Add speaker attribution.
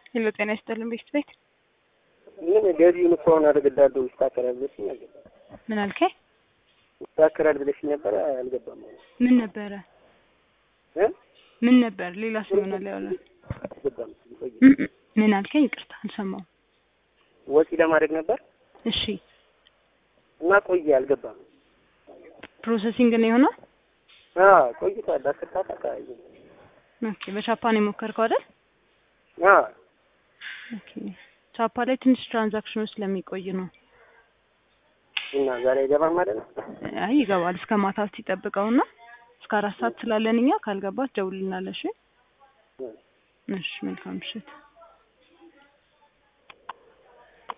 Speaker 1: ሄሎ ጤና ይስጥልን ቤት ቤት
Speaker 2: ምን ገቢውን እኮ አሁን አደርግልሃለሁ ይስተካከላል ብለሽኝ አልገባም።
Speaker 1: ምን አልከኝ?
Speaker 2: ይስተካከላል ብለሽኝ ነበረ አልገባም።
Speaker 1: ምን ነበረ
Speaker 2: እ
Speaker 1: ምን ነበር? ሌላ ሰው ይሆናል ያወራል።
Speaker 2: አልገባም። ቆይ
Speaker 1: ምን አልከኝ? ይቅርታ አልሰማሁም።
Speaker 2: ወጪ ለማድረግ ነበር
Speaker 1: እሺ
Speaker 2: እና ቆየ አልገባም።
Speaker 1: ፕሮሰሲንግ ነው የሆነው።
Speaker 2: አዎ ቆይቷል። አስር ሰዓት አካባቢ
Speaker 1: ኦኬ በቻፓን የሞከርከው አይደል?
Speaker 2: አዎ
Speaker 1: ኦኬ ቻፓ ላይ ትንሽ ትራንዛክሽኖች ስለሚቆይ ነው።
Speaker 2: እና ዛሬ አይገባም ማለት ነው።
Speaker 1: አይ ይገባል። እስከ ማታ ሲጠብቀውና እስከ አራት ሰዓት ስላለን እኛ ካልገባት ደውልልናለሽ። እሺ መልካም ምሽት።